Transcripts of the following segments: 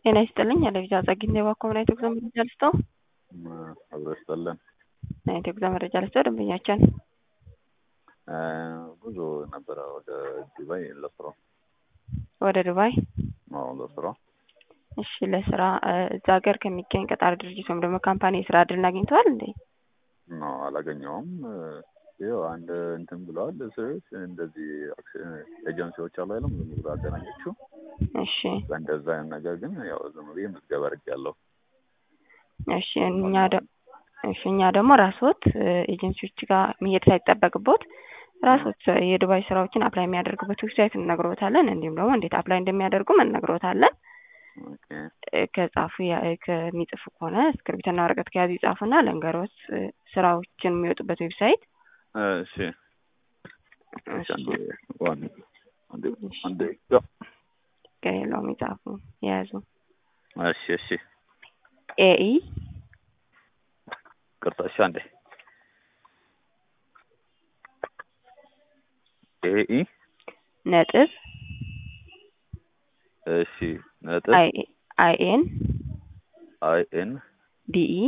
ጤና ይስጥልኝ አለብዛ ጸግኝ የባኮ ምን አይነት ጉዞ መረጃ ልስጠው? አብሮ ይስጥልን። ምን አይነት ጉዞ መረጃ ልስጠው? ደንበኛችን ጉዞ ነበረ ወደ ዱባይ ለስራ። ወደ ዱባይ? አዎ ለስራ። እሺ ለስራ እዛ ሀገር ከሚገኝ ቀጣሪ ድርጅት ወይም ደግሞ ካምፓኒ የስራ እድል አግኝተዋል እንዴ? ነው አላገኘውም። ይኸው አንድ እንትን ብለዋል ሰዎች እንደዚህ ኤጀንሲዎች አሉ አይደለም ዝም ብሎ አገናኘችው። እሺ በእንደዛ አይነት ነገር ግን ያው ዝም ብዬ ምዝገባ አድርጌያለሁ። እሺ እኛ ደ እሺ እኛ ደግሞ ራስዎት ኤጀንሲዎች ጋር መሄድ ሳይጠበቅቦት ራስዎት የዱባይ ስራዎችን አፕላይ የሚያደርጉበት ዌብሳይት እንነግሮታለን። እንዲሁም ደግሞ እንዴት አፕላይ እንደሚያደርጉም እንነግሮታለን። ኦኬ ከጻፉ ከሚጽፉ ከሆነ እስክሪብትና ወረቀት ከያዙ ይጻፉና ለንገሮት ስራዎችን የሚወጡበት ዌብሳይት እሺ እሺ አንዴ ዋን አንዴ አንዴ ጋ ከሌለውም ይጻፉ የያዙ እሺ እሺ ኤኢ ቅርታ እሺ አንዴ ኤኢ ነጥብ እሺ ነጥብ አይኤን አይ ኤን ዲኢ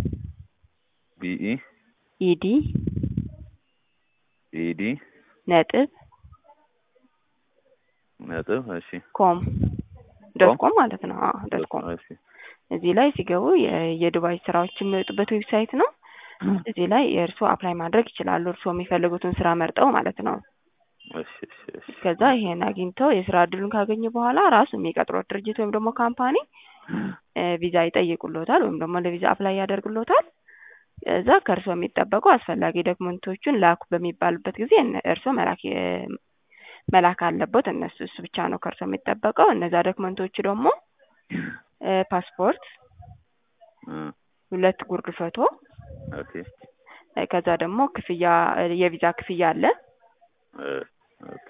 ቢኢ ኢዲ ኢዲ ነጥብ ነጥብ እሺ ኮም ዶት ኮም ማለት ነው። አዎ ዶት ኮም እሺ እዚህ ላይ ሲገቡ የዱባይ ስራዎች የሚወጡበት ዌብሳይት ነው። እዚህ ላይ የእርስዎ አፕላይ ማድረግ ይችላሉ። እርስዎ የሚፈልጉትን ስራ መርጠው ማለት ነው። እሺ እሺ እሺ ከዛ ይሄን አግኝተው የስራ እድሉን ካገኙ በኋላ ራሱ የሚቀጥሮት ድርጅት ወይም ደግሞ ካምፓኒ ቪዛ ይጠይቁሎታል ወይም ደግሞ ለቪዛ አፕላይ ያደርግሎታል። እዛ ከእርስዎ የሚጠበቁ አስፈላጊ ዶክመንቶቹን ላኩ በሚባልበት ጊዜ እርስዎ መላክ መላክ አለበት። እነሱ እሱ ብቻ ነው ከእርስዎ የሚጠበቀው። እነዛ ዶክመንቶቹ ደግሞ ፓስፖርት፣ ሁለት ጉርድ ፎቶ፣ ኦኬ ከዛ ደግሞ ክፍያ የቪዛ ክፍያ አለ። ኦኬ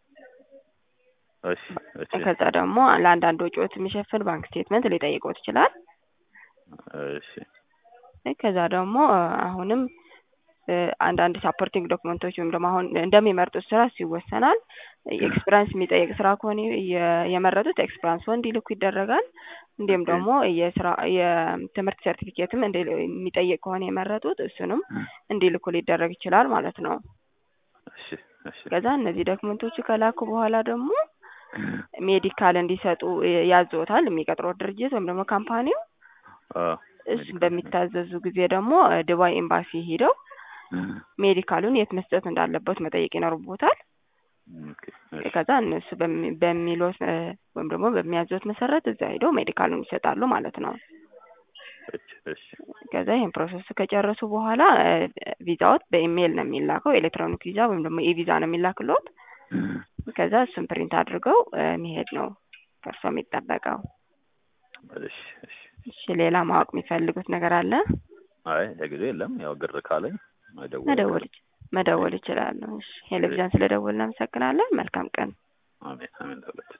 እሺ እሺ ከዛ ደግሞ ለአንዳንድ ወጪዎች የሚሸፍን ባንክ ስቴትመንት ሊጠይቅዎት ይችላል። እሺ ከዛ ደግሞ አሁንም አንዳንድ ሳፖርቲንግ ዶክመንቶች ወይም ደግሞ አሁን እንደሚመርጡት ስራ ይወሰናል። ኤክስፒሪያንስ የሚጠይቅ ስራ ከሆነ የመረጡት ኤክስፒሪያንስ እንዲልኩ ይደረጋል። እንዲሁም ደግሞ የስራ የትምህርት ሰርቲፊኬትም የሚጠይቅ ከሆነ የመረጡት እሱንም እንዲልኩ ሊደረግ ይችላል ማለት ነው። እሺ እሺ ከዛ እነዚህ ዶክመንቶቹ ከላኩ በኋላ ደግሞ ሜዲካል እንዲሰጡ ያዝዎታል የሚቀጥሮት ድርጅት ወይም ደግሞ ካምፓኒው። እሱን በሚታዘዙ ጊዜ ደግሞ ዱባይ ኤምባሲ ሄደው ሜዲካሉን የት መስጠት እንዳለበት መጠየቅ ይኖርቦታል። ከዛ እነሱ በሚሉት ወይም ደግሞ በሚያዙት መሰረት እዛ ሄደው ሜዲካሉን ይሰጣሉ ማለት ነው። እሺ ከዛ ይህን ፕሮሰስ ከጨረሱ በኋላ ቪዛዎት በኢሜይል ነው የሚላከው። ኤሌክትሮኒክ ቪዛ ወይም ደግሞ ኢቪዛ ነው የሚላክሎት። ከዛ እሱን ፕሪንት አድርገው መሄድ ነው ከእርሶ የሚጠበቀው። እሺ እሺ እሺ ሌላ ማወቅ የሚፈልጉት ነገር አለ? አይ ለጊዜው የለም። ያው ግር ካለኝ መደወል መደወል መደወል ይችላሉ። እሺ ቴሌቪዥን ስለደወልን እናመሰግናለን። መልካም ቀን። አሜን አሜን።